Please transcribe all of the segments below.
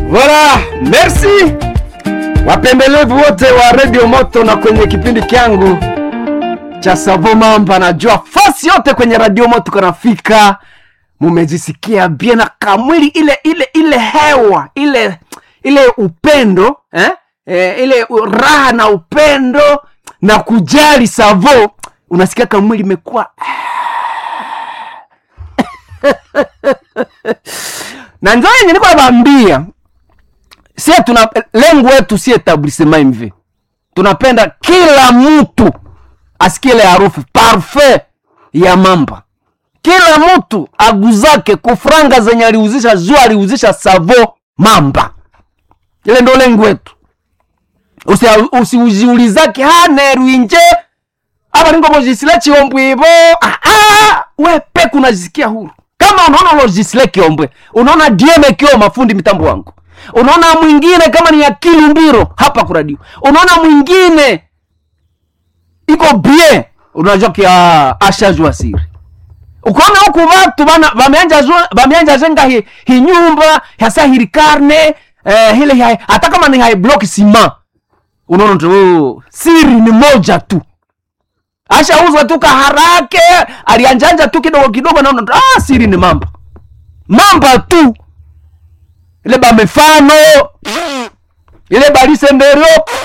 Voilà, merci wapendelevu wote wa Radio Moto na kwenye kipindi kyangu cha Savo Mamba. Najua fasi yote kwenye Radio Moto kanafika, mumejisikia bien na kamwili ile ile ile hewa ile ile upendo eh? Eh, ile raha na upendo na kujali Savo, unasikia kamwili imekuwa na njo yenye niko nabambia sie tuna lengo wetu si etablissement mv tunapenda kila mtu asikie ile harufu parfait ya mamba kila mtu aguzake kufranga zenye aliuzisha juu aliuzisha savo mamba ile ndo lengo wetu usiuziulizake usi hanerwinje aba ningo bojisile chiombwe ibo ah, ah, we peku unajisikia huru kama unaona lojisile kiombwe unaona dieme kio mafundi mitambo wangu unaona mwingine kama ni akili mbiro hapa kuradio unaona mwingine iko bien unajua kia ashajua siri ukaona huku watu bana bameanja jenga hi, hi nyumba hasa hili karne eh, hile hai, hata kama ni hai block sima unaona tu siri ni moja tu ashauza tu kaharake alianjanja tu kidogo kidogo naona ah, siri ni mamba mamba tu ile bamefano ile balisemberio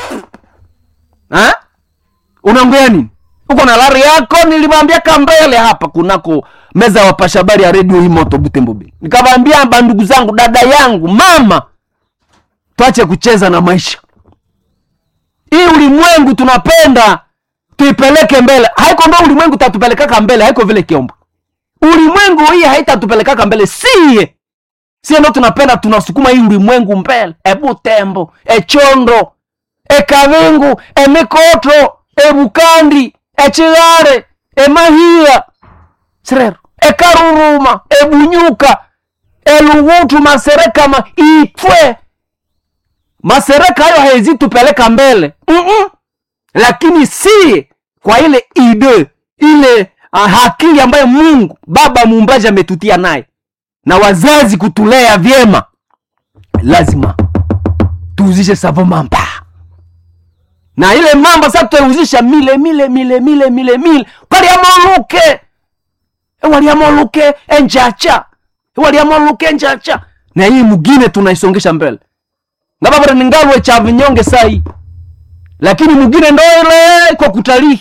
unaongea nini uko na lari yako nilimwambia kambele hapa kunako meza ya wapasha habari ya redio hii moto butembobe nikamwambia bandugu zangu dada yangu mama tuache kucheza na maisha hii ulimwengu tunapenda tuipeleke mbele haiko ndo ulimwengu tatupelekaka mbele haiko vile kiombo ulimwengu hii haitatupelekaka mbele siye sie ndo tunapenda tunasukuma hii ulimwengu mbele ebutembo echondo ekavingu emikoto ebukandi echigare emahia sirero ekaruruma ebunyuka elugutu maserekama itwe masereka hayo haizitupeleka mbele Mm-mm. lakini si kwa ile ide ile uh, akili ambayo mungu baba muumbaji ametutia naye na wazazi kutulea vyema lazima tuuzishe savo mamba na ile mamba sasa tutauzisha mile mile mile mile mile mile paliamoluke waliamoluke enjacha waliamoluke enjacha na hii mugine tunaisongesha mbele ngababara ningalwe cha vinyonge sai lakini mugine ndo ile kwa kutalii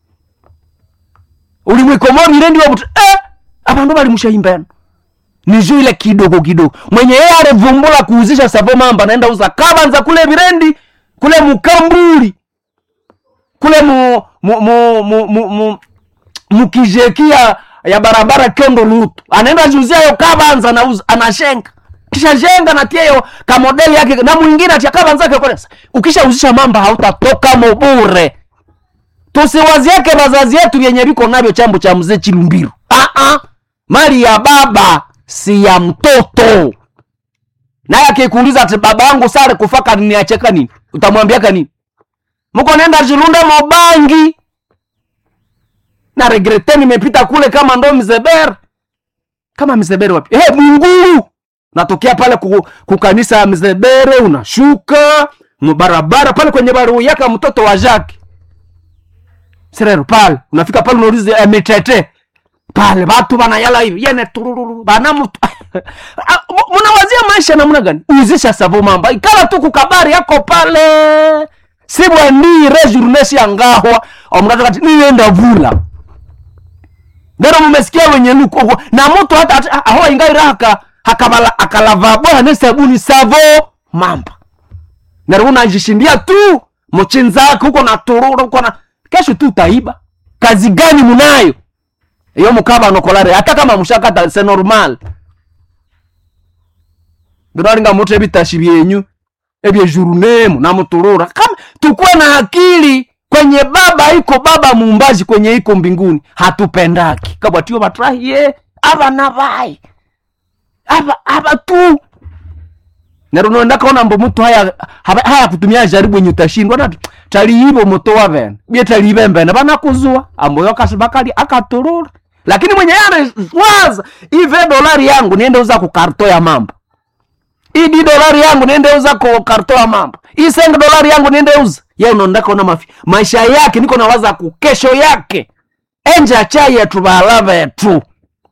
ulimwikomori ile ndio eh abandu balimushayimbana nijo ile kidogo kidogo mwenye yeye alivumbula kuuzisha savo mamba naenda uza kabanza kule virendi kule mukambuli kule mu mu mu mu, mu, mu mukijekia ya barabara kyondo lutu anaenda juzia yo kabanza nauza anashenga kisha jenga natia yo kamodeli yake na mwingine atia kabanza yake kwa ukishauzisha mamba hautatoka mobure tusiwaziake bazazi yetu vyenye viko navyo chambo cha mzee chilumbiru ah ah mali ya baba si ya mtoto naye akikuuliza ati baba yangu sare kufaka niacheka nini utamwambiaka nini mko nenda jilunda mobangi na regrete nimepita kule kama ndo mzeber kama mzeber wapi hey, munguru natokea pale ku, kukanisa ya mzebere unashuka mbarabara pale kwenye baruu yaka mtoto wa jake serero pale unafika pale unauliza eh, mitete pale watu banayala hivi yene turururu bana mtu mnawazia maisha namna gani uzisha savo mamba ikala tu kukabari yako pale sibwa ni rejournesi yangahwa omnatu kati nienda vula nero mumesikia wenye luko na mtu hata, hata aho ingaira haka hakabala akalava bwana sabuni savo mamba nero unajishindia tu mchinzako huko na tururu huko na kesho tu utaiba kazi gani munayo iyo mukaba nokolare hata kama mushakata se normal biraringa mutu ebitashi byenyu ebyejurunemu namuturura kama tukuwe na akili kwenye baba iko baba muumbaji kwenye iko mbinguni hatupendaki kabwatiyo batrahiye abana baye aba aba tu nero ndakaona mbo mutu haya haya kutumia jaribu yenye utashindwa na taliibo moto wa vene bie taliibe mbene banakuzua ambo yakasibakali akaturura lakini mwenye yale waza ive dolari yangu niende uza kukarto ya mambo hii di dolari yangu niende uza ko karto ya mambo hii senga dolari yangu niende uza ye unaondaka ona mafi maisha yake niko nawaza ku kesho yake enje achai yetu bala betu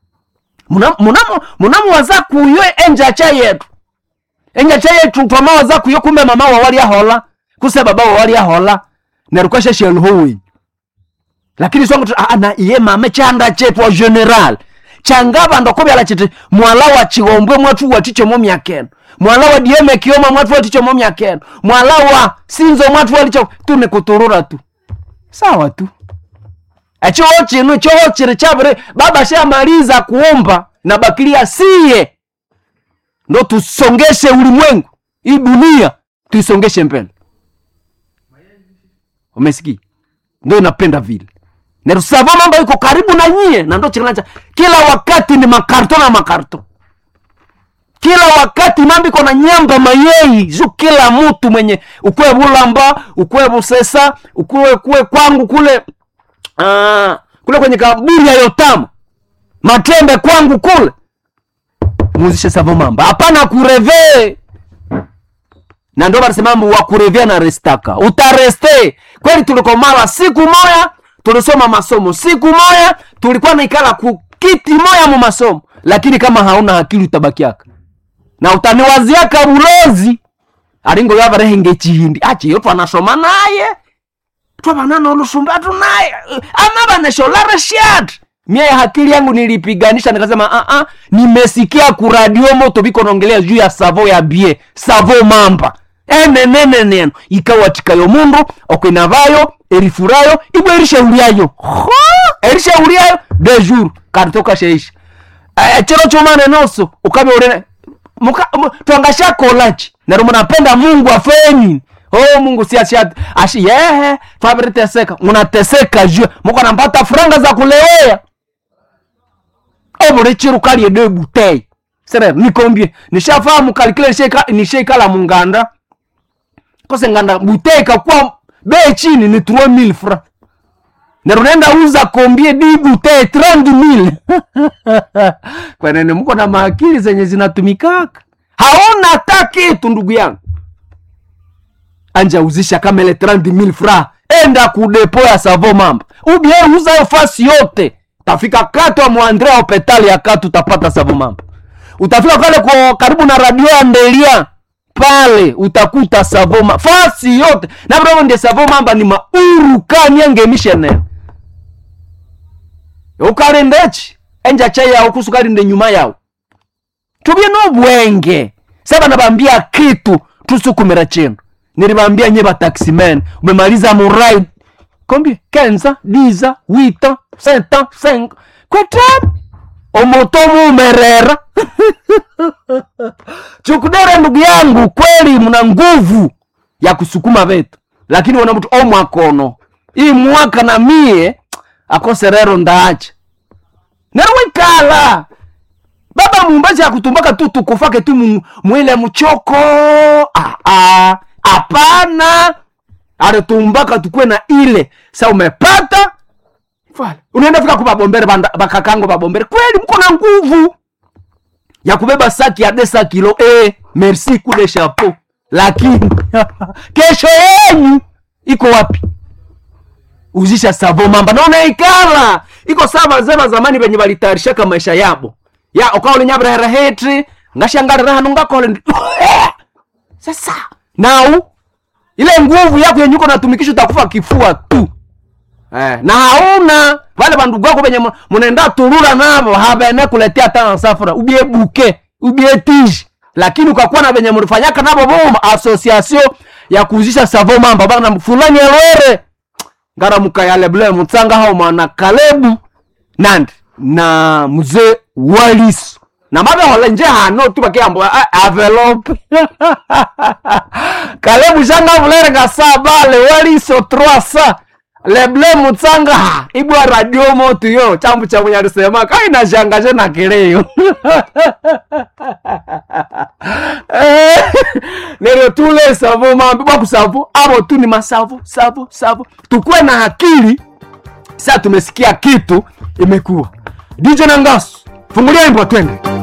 munamuwaza kuyo enje achai yetu enje achai yetu twamawaza kuyo kumbe mama wawali ahola kuse baba wawali ahola nerukashe shelhowi lakini songo tu ah, na iye mame chanda chetu wa general changaba ndokobyala chiti mwala wa chigombwe mwatu watichomo myakeno mwala wa dieme kioma mwatu watichomo myakeno mwala wa sinzo mwatu walicho tu nikuturura tu sawa tu echoho chinu choho chiri chavire baba shamaliza kuomba na bakilia siye ndo tusongeshe ulimwengu hii dunia tuisongeshe mbele umesikia ndo inapenda vile nerusavo mambo iko karibu na nyie na ndo chikilanja kila wakati ni makarto na makarto kila wakati mambo iko na nyamba mayei zu kila mtu mwenye ukwe bulamba ukwe busesa ukwe kwe kwangu kule uh, kule kwenye kaburi ya yotama matembe kwangu kule muzishe savo mambo hapana kurevee na ndo barisemambo wakurevea na restaka utareste kweli tulikomala siku moya tulisoma masomo siku moya tulikuwa naikala ku kiti moya mu masomo lakini kama hauna akili utabakiaka na utaniwaziaka bulozi alingo yavarehenge chihindi achiyo twanasoma naye twavanana olusumbatu naye ama vanesholare shat mie hakili yangu nilipiganisha nikasema uh -uh, nimesikia kuradio moto biko naongelea juu ya savo ya bie savo mamba eneneneneno ikawatikayo mundu okwenavayo erifurayo ibwe erishauriayo Ho! erishauriayo de jour karitoka sheisha Eh, chero chomane noso ukabe urene muka mu- twangashakolaki nero munapenda mungu afenyi oh mungu si ashi ashi yehe twabiriteseka munateseka juu muko nampata franga za kulewea obuli chiru kalye de butei sere nikombie nishafahamu kalikile nishaika- nishaikala munganda kose nganda butei kakuwa bei chini ni 3000 francs nero nenda uza kombie di butei 30000 kwenene mko na maakili zenye zinatumikaka haona hata kitu ndugu yangu anja uzisha kama ile 30000 fra enda kudepo ya savo mambo ubie uza hiyo fasi yote tafika kato ya mwandrea hopitali ya katu utapata savo mambo utafika pale kwa karibu na radio ya ndelia pale utakuta savo mambo fasi yote na bro ndio savo mambo ni mauru kanyange missionary ukalindechi enja chai yao kusukalinde nyuma yao tubye n'obwenge saba nabambia kitu tusukumira chino nilibambia nye bataximen umemaliza murai kombie kenza diza wita senta senk kweta omoto mumerera chukudere ndugu yangu kweli mna nguvu ya kusukuma vetu lakini wana mtu omwakono ii mwaka na mie akoserero ndaacha nerwikala baba mumbazi akutumbaka tu tukufake tu mu- mwile mchoko Ah, ah, hapana alitumbaka tukue na ile sa umepata Voilà. unaenda fika kubabombere banda- bakakango babombere kweli mko na nguvu ya kubeba saki ya desa kilo eh, merci kule chapeau lakini kesho yenyu iko wapi uzisha savo mamba naona ikala iko sawa wazee wa zamani venye valitayarishaka maisha yabo ya ukaole nyabrahera hetri ngashangarira hanu ngakole ndi- sasa nau ile nguvu yako yenye uko natumikisha utakufa kifua tu eh, na hauna vale vandugu wako venye mu- munaenda turura navo havene kuletea hata nsafura ubie buke ubie tiji lakini ukakuwa na venye mulifanyaka navo voma association ya kuuzisha savo mamba bana fulani elwere ngaramuka yale bule mutsanga hao mwana kalebu nandi na mzee waliso na mabe hola nje hano tu bakiambo avelope kalebu shanga vulere nga saa bale waliso trois sa leble mutsanga ha ibwa radio motu yo chambu cha munyalisema kaina shangaje na kileyo Eh, lero tule savo mambi bakusavo abo tu ni masavo savo savo tukuwe na akili sa tumesikia kitu imekuwa dj nangasu fungulia imbo twende